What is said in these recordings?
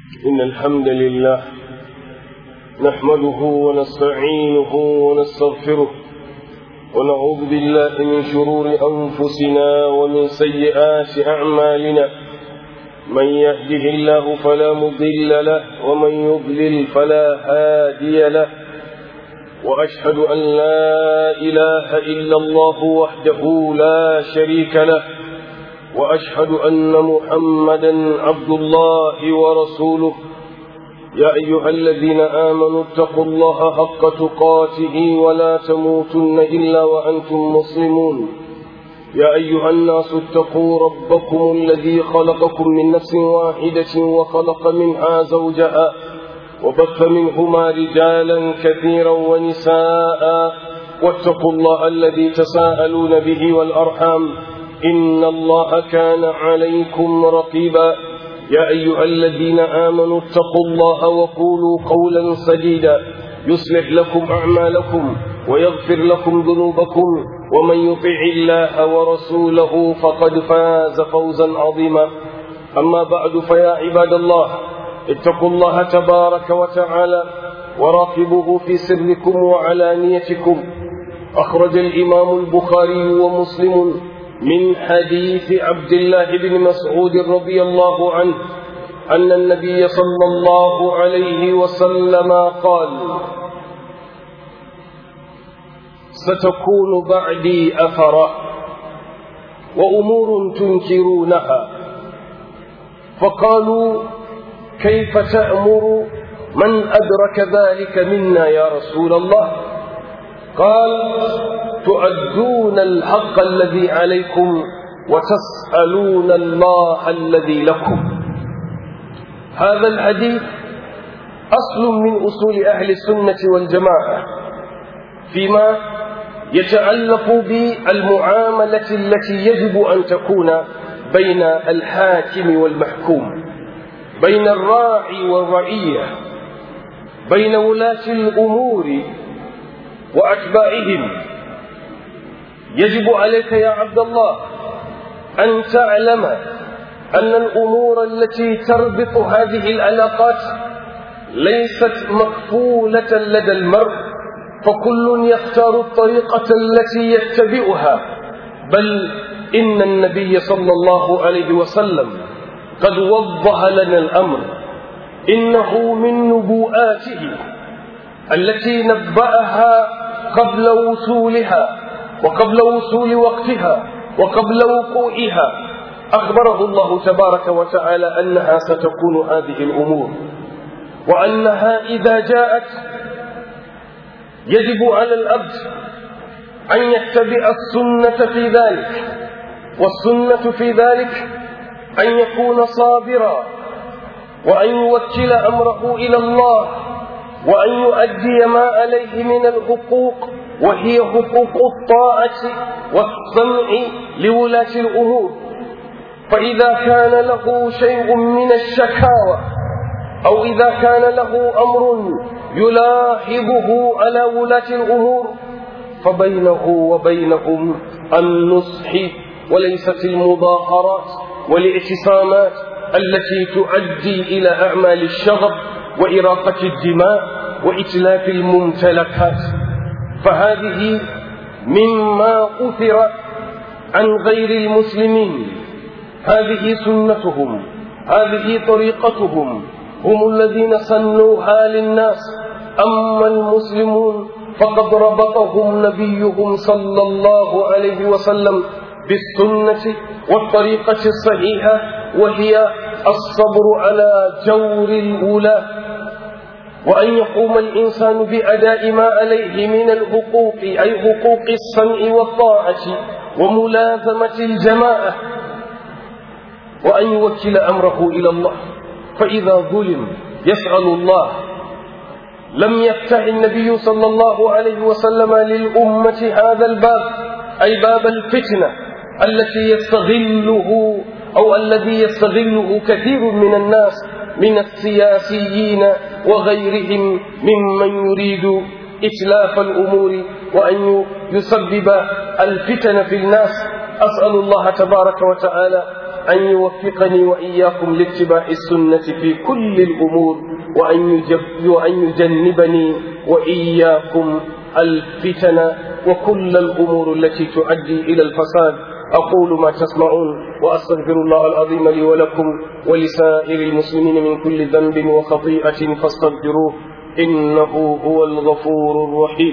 إن الحمد لله نحمده ونستعينه ونستغفره ونعوذ بالله من شرور أنفسنا ومن سيئات أعمالنا من يهده الله فلا مضل له ومن يضلل فلا هادي له وأشهد أن لا إله إلا الله وحده لا شريك له وأشهد أن محمدا عبد الله ورسوله يا أيها الذين آمنوا اتقوا الله حق تقاته ولا تموتن إلا وأنتم مسلمون يا أيها الناس اتقوا ربكم الذي خلقكم من نفس واحدة وخلق منها زوجها وبث منهما رجالا كثيرا ونساء واتقوا الله الذي تساءلون به والأرحام إن الله كان عليكم رقيبا يا أيها الذين آمنوا اتقوا الله وقولوا قولا سديدا يصلح لكم أعمالكم ويغفر لكم ذنوبكم ومن يطع الله ورسوله فقد فاز فوزا عظيما أما بعد فيا عباد الله اتقوا الله تبارك وتعالى وراقبوه في سركم وعلانيتكم أخرج الإمام البخاري ومسلم من حديث عبد الله بن مسعود رضي الله عنه أن النبي صلى الله عليه وسلم قال ستكون بعدي أثرا وأمور تنكرونها فقالوا كيف تأمر من أدرك ذلك منا يا رسول الله قال تؤدون الحق الذي عليكم وتسألون الله الذي لكم هذا الحديث أصل من أصول أهل السنة والجماعة فيما يتعلق بالمعاملة التي يجب أن تكون بين الحاكم والمحكوم بين الراعي والرعية بين ولاة الأمور وأتباعهم يجب عليك يا عبد الله أن تعلم أن الأمور التي تربط هذه العلاقات ليست مقفولة لدى المرء فكل يختار الطريقة التي يتبعها بل إن النبي صلى الله عليه وسلم قد وضح لنا الأمر إنه من نبوءاته التي نبأها قبل وصولها وقبل وصول وقتها وقبل وقوعها أخبره الله تبارك وتعالى أنها ستكون هذه الأمور وأنها إذا جاءت يجب على الأبد أن يتبع السنة في ذلك والسنة في ذلك أن يكون صابرا وأن يوكل أمره إلى الله وأن يؤدي ما عليه من الحقوق وهي حقوق الطاعة والسمع لولاة الأمور فإذا كان له شيء من الشكاوى أو إذا كان له أمر يلاحظه على ولاة الأمور فبينه وبينهم النصح وليست المظاهرات والاعتصامات التي تؤدي إلى أعمال الشغب وإراقة الدماء وإتلاف الممتلكات فهذه مما أثر عن غير المسلمين هذه سنتهم هذه طريقتهم هم الذين سنوها للناس أما المسلمون فقد ربطهم نبيهم صلى الله عليه وسلم بالسنة والطريقة الصحيحة وهي الصبر على جور الأولى وأن يقوم الإنسان بأداء ما عليه من الحقوق أي حقوق السمع والطاعة وملازمة الجماعة وأن يوكل أمره إلى الله فإذا ظلم يسأل الله لم يفتح النبي صلى الله عليه وسلم للأمة هذا الباب أي باب الفتنة التي يستغله أو الذي يستغله كثير من الناس من السياسيين وغيرهم ممن يريد إتلاف الأمور وأن يسبب الفتن في الناس أسأل الله تبارك وتعالى أن يوفقني وإياكم لاتباع السنة في كل الأمور وأن, يجب وأن يجنبني وإياكم الفتن وكل الأمور التي تؤدي إلى الفساد أقول ما تسمعون وأستغفر الله العظيم لي ولكم ولسائر المسلمين من كل ذنب وخطيئة فاستغفروه إنه هو الغفور الرحيم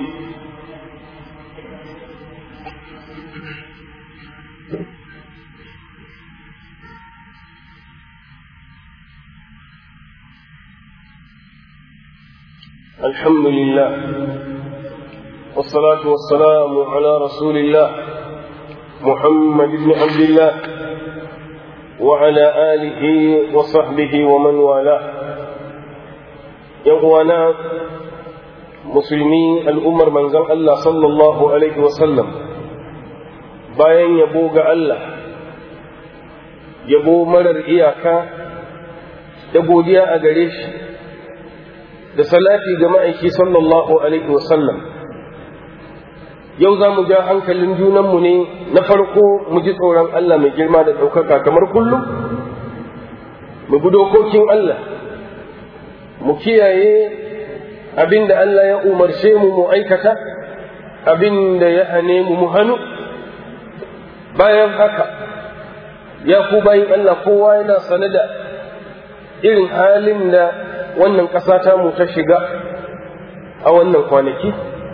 الحمد لله والصلاة والسلام على رسول الله محمد بن عبد الله وعلى آله وصحبه ومن والاه يغوانا مسلمين الأمر من زن الله صلى الله عليه وسلم bayan yabo ga Allah yabo marar iyaka da godiya a gare shi da salati ga ma'aiki sallallahu alaihi wasallam yau za mu ja hankalin junanmu ne na farko mu ji tsoron Allah mai girma da ɗaukaka kamar kullum mu bi dokokin Allah mu kiyaye abin da Allah ya umarce mu mu aikata abin da ya hane mu mu hannu bayan haka ya ku bayin Allah kowa yana sane da irin halin da wannan ƙasa ta mu ta shiga a wannan kwanaki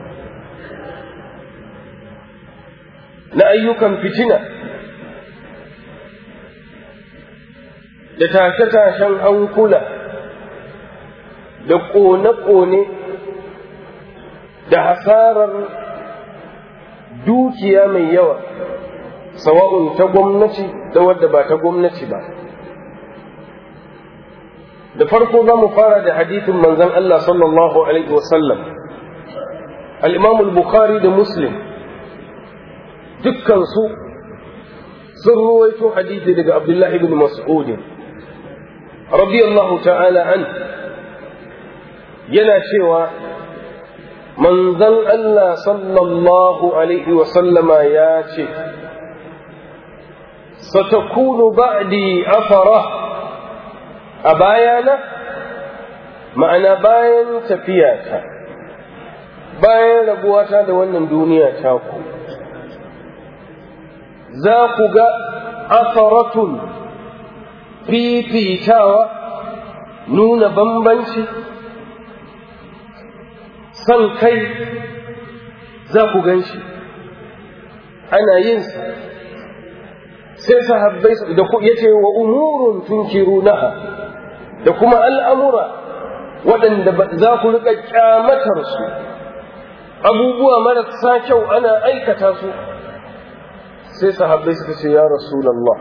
na ayyukan fitina da tashe-tashen hankula da ƙone-ƙone da hasarar dukiya mai yawa sawa'un ta gwamnati da wadda ba ta gwamnati ba da farko za mu fara da hadithin manzon Allah sallallahu alaihi wasallam al-imam al-bukhari da muslim dukkansu sun ruwaito hadithi daga abdullahi ibn mas'ud radiyallahu ta'ala an yana cewa manzon Allah sallallahu alaihi wasallama ya ce satakunu ba'di afara a bayana ma'ana bayan tafiyata bayan rabuwata da wannan duniya taku za ku ga asaratun fifitawa nuna bambanci son kai za ku gan shi ana yinsa sai sahabbai da ya ce wa umurun tunkirunaha da kuma al'amura waɗanda za ku riƙa ƙyamatar su abubuwa marasa kyau ana aikata su sai sahabbai suka ce ya rasulallah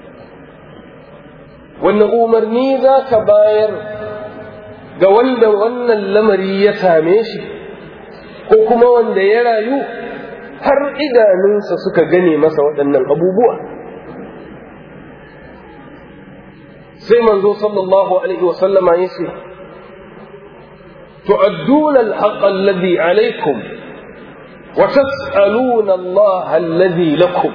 wannan umarni za ka bayar ga wanda wannan lamari ya same shi ko kuma wanda ya rayu har idanunsa suka gane masa waɗannan abubuwa sai manzo sallallahu alaihi wasallama ya ce tu'adduna al-haqqa alladhi alaykum wa tas'aluna Allah alladhi lakum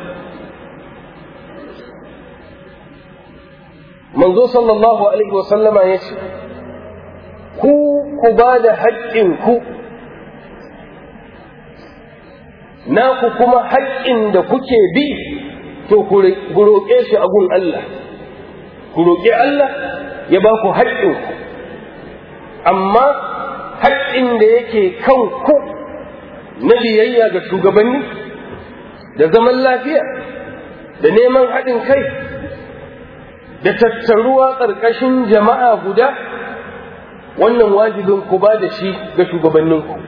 manzo sallallahu alaihi wasallama ya ce ku ku ba da haƙƙinku naku kuma haƙƙin da kuke bi to ku roƙe shi a gun Allah ku roƙi Allah ya ba ku haƙƙinku amma haƙƙin da yake kan ku na biyayya ga shugabanni da zaman lafiya da neman haɗin kai da tattaruwa ƙarƙashin jama'a guda wannan wajibin ku ba da shi ga shugabanninku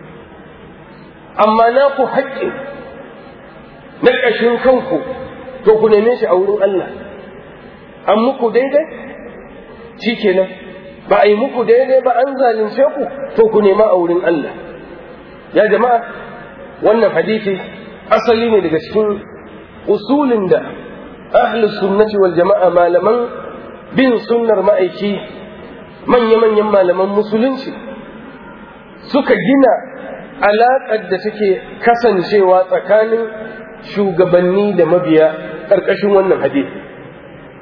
amma na ku haƙƙin na ƙashin kanku to ku neme shi a wurin Allah an muku daidai shi kenan ba a yi muku daidai ba an zalunce ku to ku nema a wurin Allah ya jama'a wannan hadisi asali ne daga cikin usulin da ahlus sunnati wal jama'a malaman bin sunnar ma'aiki manya-manyan malaman musulunci suka gina alaƙar da take kasancewa tsakanin shugabanni da mabiya ƙarƙashin wannan hadisi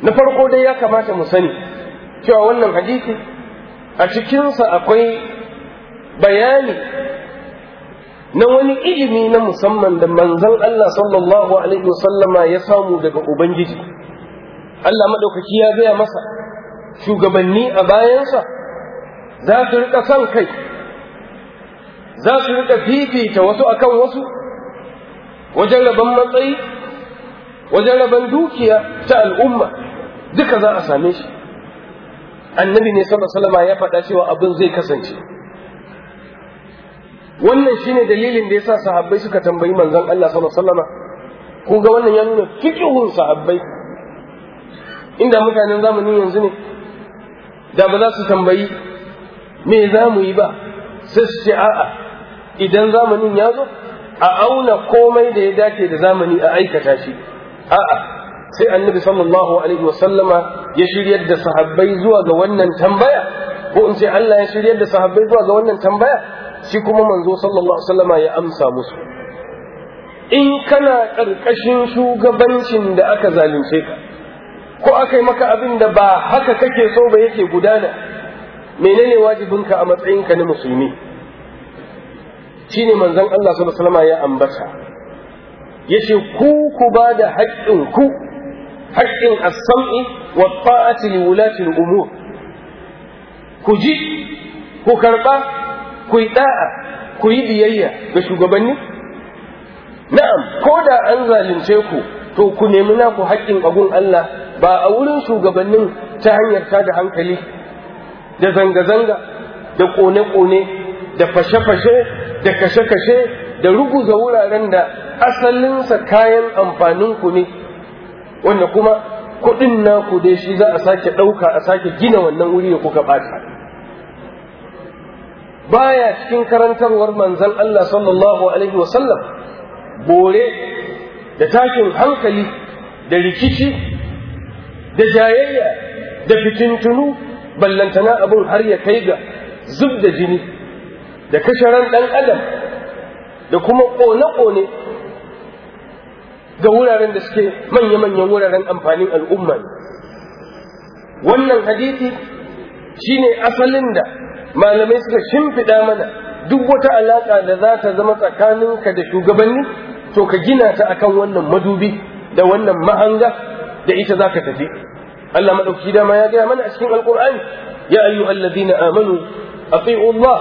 na farko dai ya kamata mu sani cewa wannan hadisi a cikinsa akwai bayani na wani ilimi na musamman da manzon Allah sallallahu alaihi wasallama ya samu daga Ubangiji Allah maɗaukaki ya gaya masa shugabanni a bayansa za su rika son kai za su rika fifita wasu akan wasu wajen rabon matsayi wajen rabon dukiya ta al'umma duka za a same shi annabi ne sallallahu alaihi ya faɗa cewa abin zai kasance wannan shine dalilin da yasa sahabbai suka tambayi manzon Allah sallallahu alaihi wasallam kun ga wannan ya nuna fiqhun sahabbai inda mutanen zamanin yanzu ne da ba za su tambayi me za mu yi ba sai su ce a'a idan zamanin ya zo a auna komai da ya dace da zamani a aikata shi a'a sai annabi sallallahu alaihi wasallama ya shiryar da sahabbai zuwa ga wannan tambaya ko in ce Allah ya shiryar da sahabbai zuwa ga wannan tambaya shi kuma manzo sallallahu alaihi wasallama ya amsa musu in kana ƙarƙashin shugabancin da aka zalunce ka ko aka yi maka abin da ba haka kake so ba yake gudana menene wajibinka a matsayinka na musulmi shine manzon Allah sallallahu alaihi wasallama ya ambata yace ku ku ba da haƙƙin ku haƙƙin as-sam'i wa ta'ati li wulati al-umur ku ji ku karba ku yi da'a ku yi biyayya ga shugabanni na'am ko da an zalunce ku to ku nemi naku haƙƙin agun Allah ba a wurin shugabannin ta hanyar tada hankali da zanga-zanga da ƙone-ƙone da fashe-fashe da kashe-kashe da ruguza wuraren da asalinsa kayan amfaninku ne wanda kuma kuɗin naku dai shi za a sake ɗauka a sake gina wannan wuri da kuka ɓata baya cikin karantarwar manzon Allah sallallahu alaihi wasallam bore da takin hankali da rikici da jayayya da fitintunu ballantana abin har ya kai ga zub da jini da kashe ran ɗan adam da kuma ƙone-ƙone ga wuraren da suke manya-manyan wuraren amfanin al'umma wannan hadisi shine asalin da malamai suka shimfiɗa mana duk wata alaƙa da za ta zama tsakaninka da shugabanni to ka gina ta akan wannan madubi da wannan mahanga da ita za ka tafi Allah maɗauki dama ya gaya mana a cikin alƙur'ani ya ayyuhal ladina amanu ati'u Allah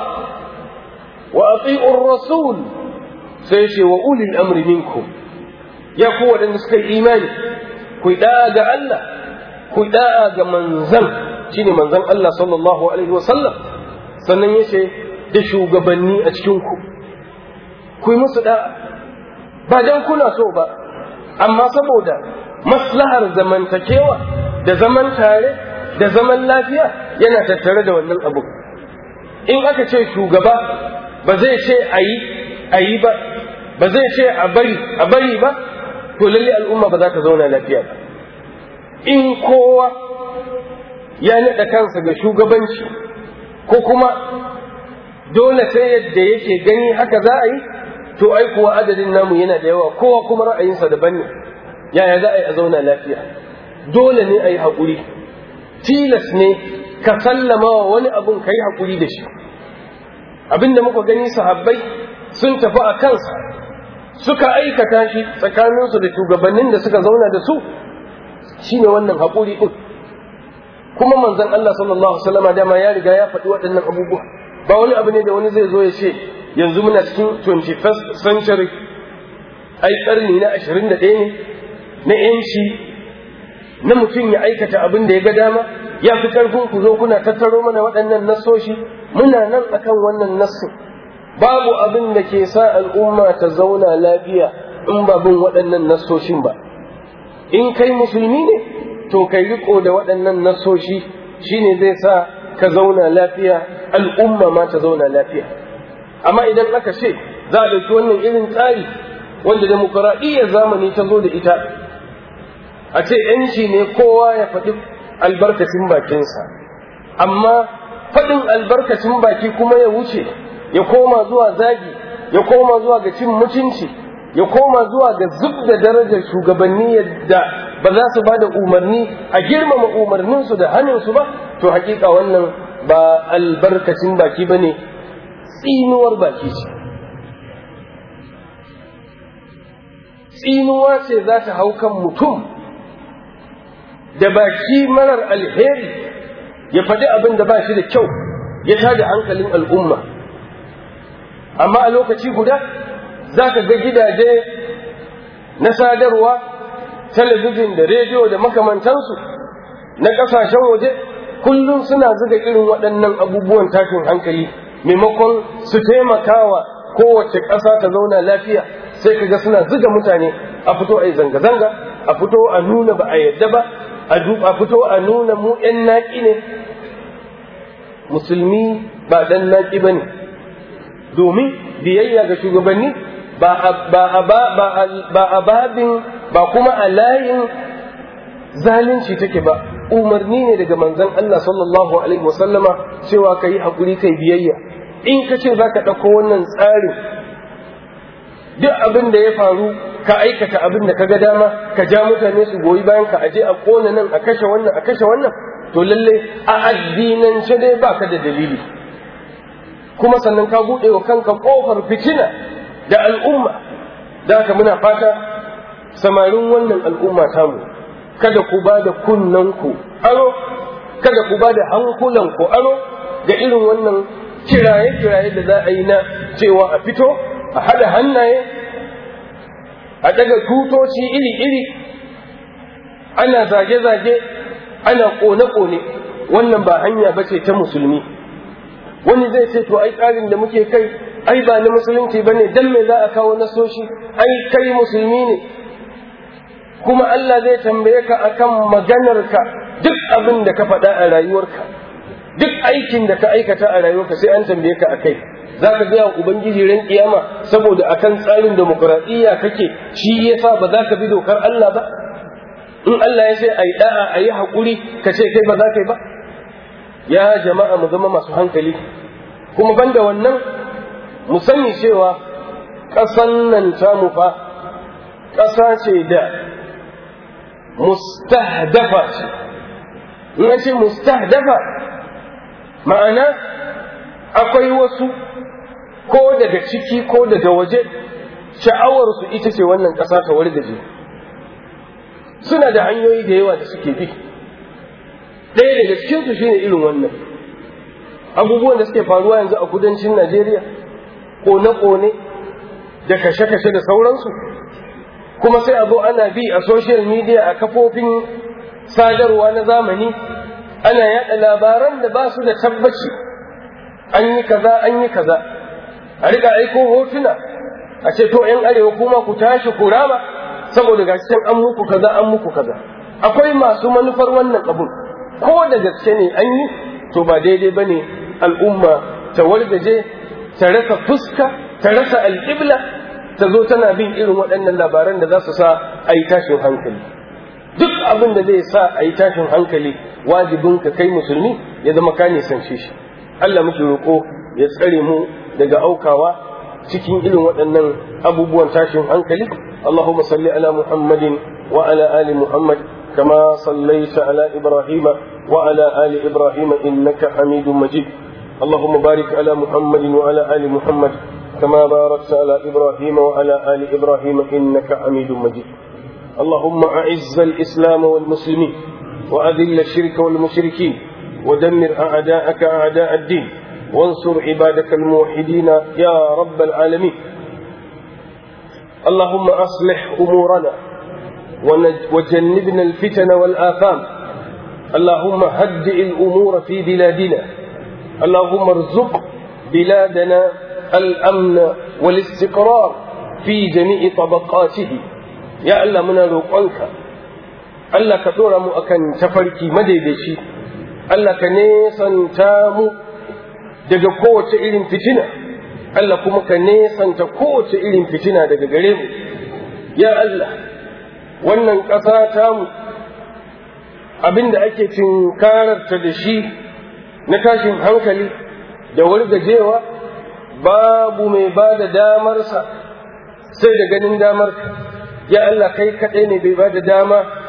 wa ati'u rasul sai ce wa ulil amri minkum ya ku waɗanda suka yi imani ku da'a ga Allah ku da'a ga manzan shine manzan Allah sallallahu alaihi wa sallam sannan yace da shugabanni a cikin ku ku yi musu da'a ba dan kuna so ba amma saboda maslahar zamantakewa da zaman tare da zaman lafiya yana tattare da wannan abu in aka ce shugaba ba zai ce a yi a yi ba ba zai ce a bari a bari ba to lalle al'umma ba za ta zauna lafiya ba in kowa ya naɗa kansa ga shugabanci ko kuma dole sai yadda yake gani haka za a yi to ai kuwa adadin namu yana da yawa kowa kuma ra'ayinsa daban ne yaya za a yi a zauna lafiya dole ne a yi haƙuri tilas ne ka sallama wa wani abun ka yi haƙuri da shi abinda muka gani sahabbai sun tafi a kansa suka aikata shi tsakaninsu da shugabannin da suka zauna da su shine wannan haƙuri ɗin kuma manzon Allah sallallahu alaihi wasallam dama ya riga ya faɗi waɗannan abubuwa ba wani abu ne da wani zai zo ya ce yanzu muna cikin 21st century ai ƙarni na 21 ne na yanci na mutum ya aikata abin da ya ga dama ya fi ƙarfin ku zo kuna tattaro mana waɗannan nassoshi muna nan akan wannan nassin babu abin da ke sa al'umma ta zauna lafiya in ba bin waɗannan nassoshin ba in kai musulmi ne to kai riko da waɗannan nassoshi shine zai sa ka zauna lafiya al'umma ma ta zauna lafiya amma idan aka ce za a ɗauki wannan irin tsari wanda demokuraɗiyyar zamani ta zo da ita a ce ‘yanci ne kowa ya faɗi albarkacin bakinsa amma faɗin albarkacin baki kuma ya wuce ya koma zuwa zagi ya koma zuwa ga cin mutunci ya koma zuwa ga zub da darajar shugabanni yadda ba za su ba da umarni a girmama umarninsu da hannunsu ba to hakika wannan ba albarkacin baki ba ne tsinuwar baki ce tsinuwa ce za ta hau kan mutum da baki marar alheri ya faɗi abin da ba shi da kyau ya tada hankalin al'umma amma a lokaci guda za ka ga gidaje na sadarwa talabijin da rediyo da makamantansu na ƙasashen waje kullum suna zuga irin waɗannan abubuwan tashin hankali maimakon su taimakawa kowace ƙasa ta zauna lafiya sai ka ga suna zuga mutane a fito a yi zanga-zanga a fito a nuna ba a yadda ba a fito a nuna mu 'yan naƙi ne musulmi ba ɗan naƙi ba ne domin biyayya ga shugabanni ba a babin ba kuma a layin zalunci take ba umarni ne daga manzon Allah sallallahu alaihi wasallama cewa ka yi haƙuri kai biyayya in ka ce za ka ɗauko wannan tsarin duk abin da ya faru ka aikata abin da ka ga dama ka ja mutane su goyi bayan ka aje a ƙona nan a kashe wannan a kashe wannan to lalle a addinance dai baka da dalili kuma sannan ka buɗe wa kanka ƙofar fitina da al'umma da haka muna fata samarin wannan al'umma tamu kada ku ba da kunnanku aro kada ku ba da hankulanku aro ga irin wannan kiraye-kiraye da za a yi na cewa a fito a haɗa hannaye a daga tutoci iri-iri ana zage-zage ana ƙone-ƙone wannan ba hanya ba ce ta musulmi wani zai ce to ai tsarin da muke kai ai ba na musulunci ba ne dan me za a kawo nasoshi ai kai musulmi ne kuma Allah zai tambaye ka akan maganarka duk abin da ka faɗa a rayuwarka duk aikin da ka aikata a rayuwarka sai an tambaye ka akai za ka gaya ubangiji ran kiyama saboda akan tsarin demokuraɗiyya kake shi yasa ba za ka bi dokar Allah ba in Allah ya ce a yi da'a a yi haƙuri ka ce kai ba za ka yi ba ya jama'a mu zama masu hankali kuma banda wannan mu sani cewa ƙasan nan tamu fa ƙasa ce da mustahdafa ce in ce mustahdafa ma'ana akwai wasu ko daga ciki ko daga waje sha'awarsu ita ce wannan ƙasa ta wargaje suna da hanyoyi da yawa da suke bi ɗaya daga cikinsu shine irin wannan abubuwan da suke faruwa yanzu a kudancin najeriya kone-kone da kashe-kashe da sauransu kuma sai a zo ana bi a social media a kafofin sadarwa na zamani ana yada labaran da ba su da tabbaci an yi kaza an yi kaza a riga aiko hotuna a ce to yan arewa kuma ku tashi ku rama saboda gashi can an muku kaza an muku kaza akwai masu manufar wannan abun ko da gaske ne an yi to ba daidai bane al'umma ta wargaje ta rasa fuska ta rasa alƙibla ta zo tana bin irin waɗannan labaran da za su sa a yi tashin hankali duk abin da zai sa a yi tashin hankali wajibin ka kai musulmi ya zama ka nisance shi Allah muke roƙo ya tsare mu daga aukawa cikin irin waɗannan abubuwan tashin hankali Allahumma salli ala Muhammadin wa ala ali Muhammad kama sallaita ala Ibrahim wa ala ali Ibrahim innaka Hamidum Majid اللهم بارك على محمد وعلى آل محمد كما باركت على إبراهيم وعلى آل إبراهيم إنك حميد مجيد اللهم أعز الإسلام والمسلمين وأذل الشرك والمشركين ودمر أعداءك أعداء الدين وانصر عبادك الموحدين يا رب العالمين اللهم أصلح أمورنا وجنبنا الفتن والآثام اللهم هدئ الأمور في بلادنا اللهم ارزق بلادنا الأمن والاستقرار في جميع طبقاته يا الله من روقانك الله كدور مو أكن تفركي مديدشي الله كنيسان تامو daga kowace irin fitina Allah kuma ka nesanta kowace irin fitina daga gare mu ya Allah wannan ƙasa tamu abinda ake tinkararta da shi na tashin hankali da wargajewa babu mai ba da damarsa sai da ganin damarka ya Allah kai kaɗai ne bai ba da dama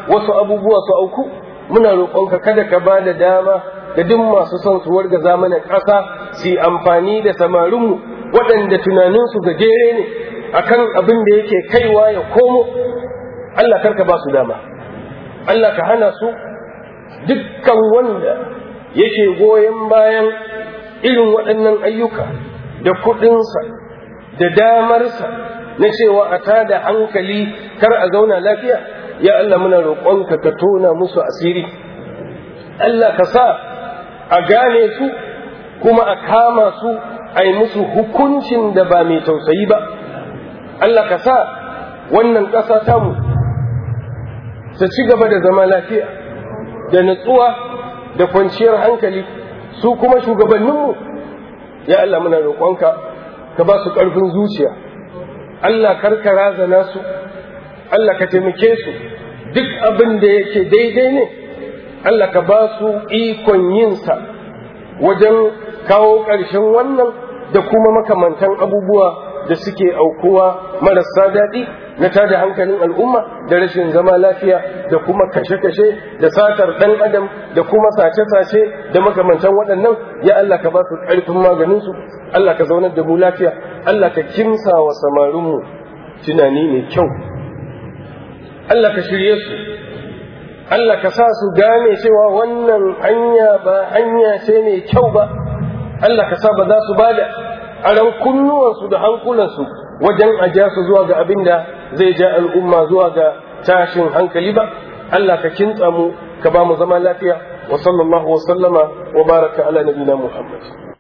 wasu abubuwa su auku muna roƙonka kada ka ba da dama da duk masu son su warga zamanin ƙasa su yi amfani da samarinmu waɗanda tunaninsu gajere ne akan abin da yake kaiwa ya komo Allah karka ba su dama Allah ka hana su dukkan wanda yake goyon bayan irin waɗannan ayyuka da kuɗinsa da damarsa na cewa a tada hankali kar a zauna lafiya ya Allah muna roƙonka ka tona musu asiri Allah ka sa a gane su kuma a kama su a yi musu hukuncin da ba mai tausayi ba Allah ka sa wannan ƙasa tamu ta ci gaba da zama lafiya da nutsuwa da kwanciyar hankali su kuma shugabanninmu ya Allah muna roƙonka ka ba su ƙarfin zuciya Allah karka razana su Allah ka taimake su duk abin da yake daidai ne Allah ka ba su ikon yinsa wajen kawo ƙarshen wannan da kuma makamantan abubuwa da suke aukuwa marasa daɗi na tada hankalin al'umma da rashin zama lafiya da kuma kashe-kashe da satar ɗan adam da kuma sace-sace da makamantan waɗannan ya Allah ka ba su ƙarfin maganinsu Allah ka zaunar da mu lafiya Allah ka kimsa wa samarinmu tunani mai kyau Allah ka shirye su Allah ka sa su gane cewa wannan hanya ba hanya ce mai kyau ba Allah ka sa ba za su bada aran kunnuwansu da hankulansu wajen aja su zuwa ga abin da zai ja al'umma zuwa ga tashin hankali ba Allah ka kintsa mu ka ba mu zama lafiya wa sallallahu wa sallama wa baraka ala nabina Muhammad